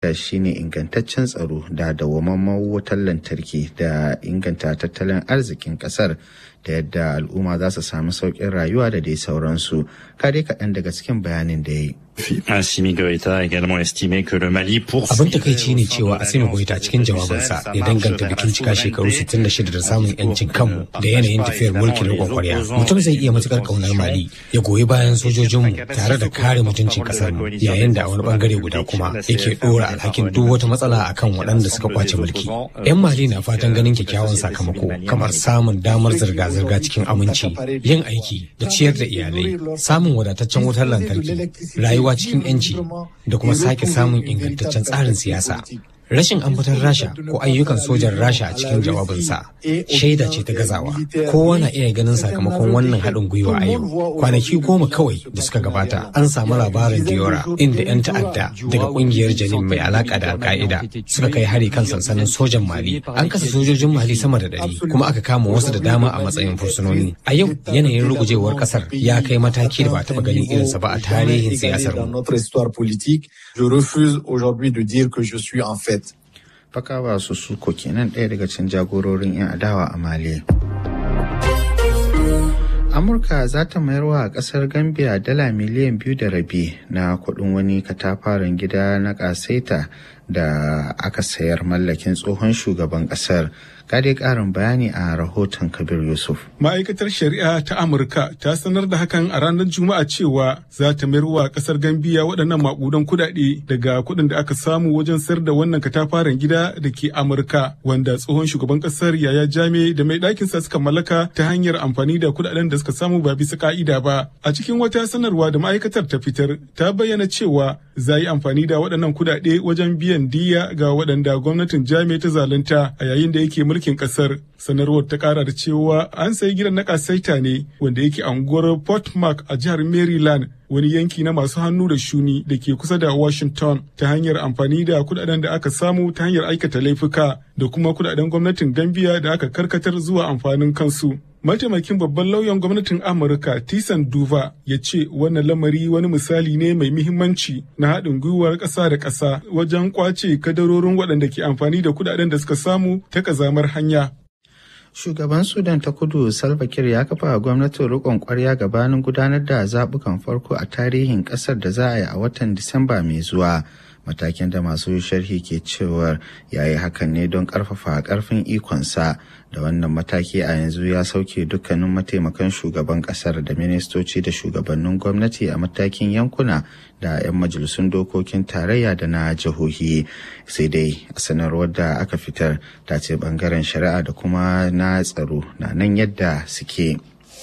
da shine ingantaccen tsaro da dawwammamen wutar lantarki da inganta tattalin arzikin kasar da yadda al'umma za su samu sauƙin rayuwa da dai sauransu kare kaɗan daga cikin bayanin da ya yi Assimi Goïta a également estimé que le Mali poursuit Abin takaici ne cewa Assimi Goïta cikin jawabinsa ya danganta bikin cika shekaru 66 da samun yancin kanmu da yanayin tafiyar mulkin riƙon kwarya. Mutum zai iya matukar kaunar Mali ya goyi bayan sojojinmu tare da kare mutuncin kasar mu yayin da a wani bangare guda kuma yake ɗora alhakin duk wata matsala akan waɗanda suka kwace mulki. 'Yan Mali na fatan ganin kyakkyawan sakamako kamar samun damar zirga-zirga cikin aminci, yin aiki da ciyar da iyalai, samun wadataccen wutar lantarki, rayuwa cikin 'yanci da kuma sake samun ingantaccen tsarin siyasa. Rashin ambatar Rasha ko ayyukan sojan Rasha a cikin jawabinsa shaida ce ta gazawa. Kowa na iya ganin sakamakon wannan haɗin gwiwa a yau. Kwanaki goma kawai da suka gabata an samu labarin Diora inda 'yan ta'adda daga ƙungiyar Janin mai alaƙa da Al-Qaida suka kai hari kan sansanin sojan Mali. An kasa sojojin Mali sama da ɗari kuma aka kama wasu da dama a matsayin fursunoni. A yau yanayin rugujewar ƙasar ya kai mataki da ba taɓa ganin irinsa ba a tarihin siyasar mu. Je refuse aujourd'hui de dire que je suis en fait Fakawa su suko kenan ɗaya daga cikin jagororin 'yan adawa a Mali. Amurka za ta mayar wa ƙasar Gambia dala miliyan biyu da rabi na kuɗin wani katafaren gida na ƙasaita da aka sayar mallakin tsohon shugaban ƙasar. Gade ƙarin bayani a rahoton Kabir Yusuf. Ma'aikatar Shari'a ta Amurka ta sanar da hakan a ranar Juma'a cewa za ta mayar wa ƙasar Gambiya waɗannan maƙudan kuɗaɗe daga kuɗin da aka samu wajen sayar da wannan katafaren gida da ke Amurka wanda tsohon shugaban ƙasar Yaya Jame da mai ɗakinsa suka mallaka ta hanyar amfani da kuɗaɗen da suka samu ba bisa ka'ida ba. A cikin wata sanarwa da ma'aikatar ta fitar ta bayyana cewa za yi amfani da waɗannan kuɗaɗe wajen biyan diya ga waɗanda gwamnatin Jame ta zalunta a yayin da yake mulkin ƙasar. Sanarwar ta ƙara da cewa an sayi gidan na ƙasaita ne wanda yake anguwar Port Mark a jihar Maryland wani yanki na masu hannu da shuni da ke kusa da Washington ta hanyar amfani da kudaden da aka samu ta hanyar aikata laifuka da kuma kudaden gwamnatin Gambia da aka karkatar zuwa amfanin kansu. Mataimakin babban lauyan gwamnatin Amurka Tisan Duva ya ce wannan lamari wani misali ne mai muhimmanci na haɗin gwiwar ƙasa da ƙasa wajen ƙwace kadarorin waɗanda ke amfani da kudaden da suka samu ta ƙazamar hanya. Shugaban Sudan ta kudu Salva Kiir ya kafa gwamnatin rikon kwarya gabanin gudanar da zaɓukan farko a tarihin ƙasar da za a yi a watan Disamba mai zuwa. Matakin da masu sharhi ke cewar ya yi hakan ne don ƙarfafa ƙarfin ikonsa da wannan mataki a yanzu ya sauke dukkanin mataimakan shugaban ƙasar da ministoci da shugabannin gwamnati a matakin yankuna da 'yan majalisun dokokin tarayya da na jihohi sai dai a sanarwar da aka fitar ta ce bangaren shari'a da kuma na tsaro na nan yadda suke.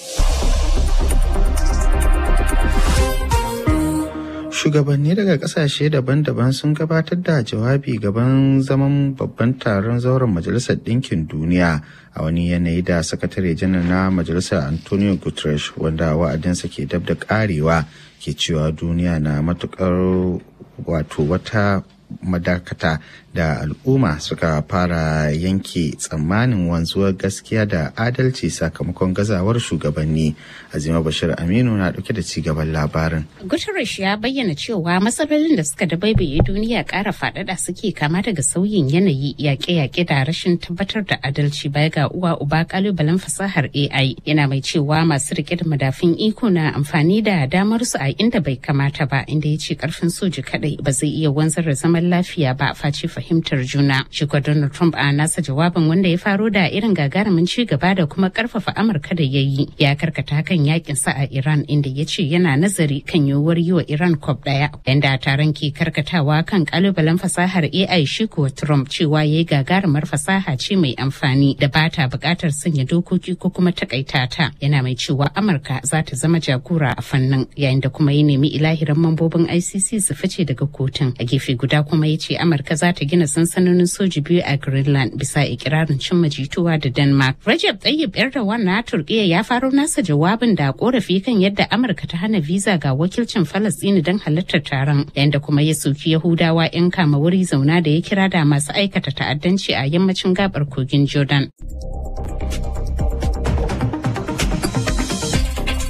shugabanni daga kasashe daban-daban sun gabatar da jawabi gaban zaman babban taron zauren majalisar ɗinkin duniya a wani yanayi da sakatare janar na majalisar antonio guterres wanda wa'adinsa ke dab da karewa ke cewa duniya na matukar wato wata madakata da al'umma suka fara yanke tsammanin wanzuwar gaskiya da adalci sakamakon gazawar shugabanni azima bashir aminu na dauke da cigaban labarin guterres ya bayyana cewa matsalolin da suka dabaibaye duniya kara faɗaɗa suke kama daga sauyin yanayi yaƙe-yaƙe da rashin tabbatar da adalci baya ga uwa uba kalubalen fasahar ai yana mai cewa masu rike da madafin iko na amfani da damar su a inda bai kamata ba inda ya ce karfin soji kadai ba zai iya wanzar da zaman lafiya ba face fahimtar juna. Shi Donald Trump a nasa jawabin wanda ya faro da irin gagarumin ci gaba da kuma karfafa Amurka da ya yi ya karkata kan yakin sa a Iran inda ya ce yana nazari kan yiwuwar yi wa Iran kwab daya. Yanda taron ke karkatawa kan kalubalen fasahar AI shi kuwa Trump cewa ya yi gagarumar fasaha ce mai amfani da ba ta bukatar sanya dokoki ko kuma takaita ta. Yana mai cewa Amurka za ta zama jagora a fannin yayin da kuma ya nemi ilahirin mambobin ICC su fice daga kotun. A gefe guda kuma ya ce Amurka za ta gina sansanonin soji biyu a Greenland bisa ikirarin cimma jituwa da Denmark. Recep Tayyip Erdogan na Turkiyya ya faro nasa jawabin da korafi kan yadda Amurka ta hana visa ga wakilcin Falastini don halartar taron, yanda kuma ya soki Yahudawa 'yan kama wuri zauna da ya kira da masu aikata ta'addanci a yammacin gabar kogin Jordan.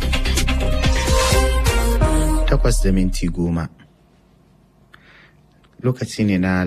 Takwas da minti goma. lokaci ne na